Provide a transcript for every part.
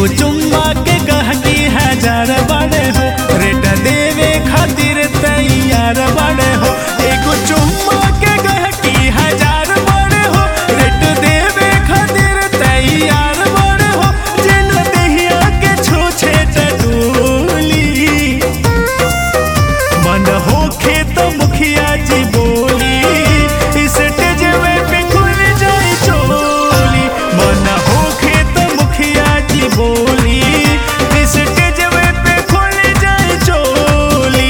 एगो चुम्मा के गहकी हजार बड़े हो रेट देवे खातिर तैयार बड़े हो एगो चुम्मा के गहकी हजार बड़े हो रेट देवे खातिर तैयार बड़े हो जिन दहिया के छूछे टटोली मन होखे तो मुखिया जी बोली इस टेजवे पे खुल जाए चोली मन होखे तो मुखिया जी बोली इस टेजवे पे खुल जाए चोली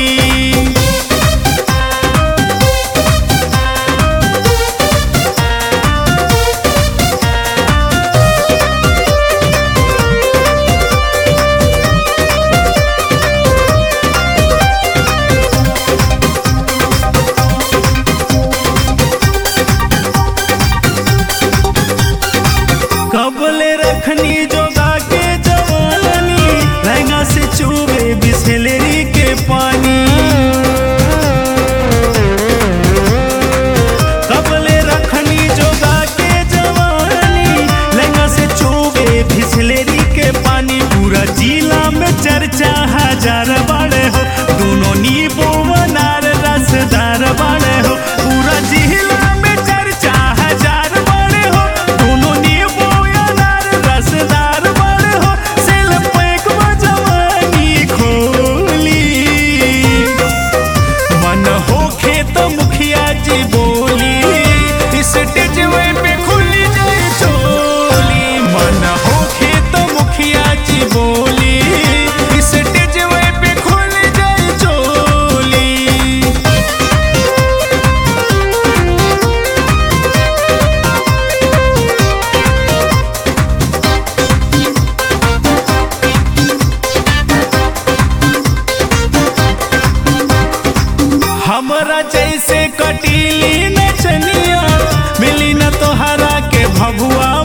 कबले रखनी जोगा के जवानी लहंगा से चूबे बिस्लेरी के पानी कबले रखनी जोगा के जवानी लहंगा से चूबे बिस्लेरी के पानी पूरा जिला में चर्चा हजार बड़े हो दोनों नींबू अनार रसदार बड़े हो पूरा जिला में चर्चा हजार बड़े हो दोनों नींबू अनार रसदार बड़े हो सेल पैक जवानी खोली मन होखे तो मुखिया जी बोली इस टेजवे पे खुल जाए चोली मन होखे तो मुखिया जी बोली इस टेजवे पे खुल जाए चोली हमरा जैसे कटीली नचनिया मिली न तोहरा के भभुआ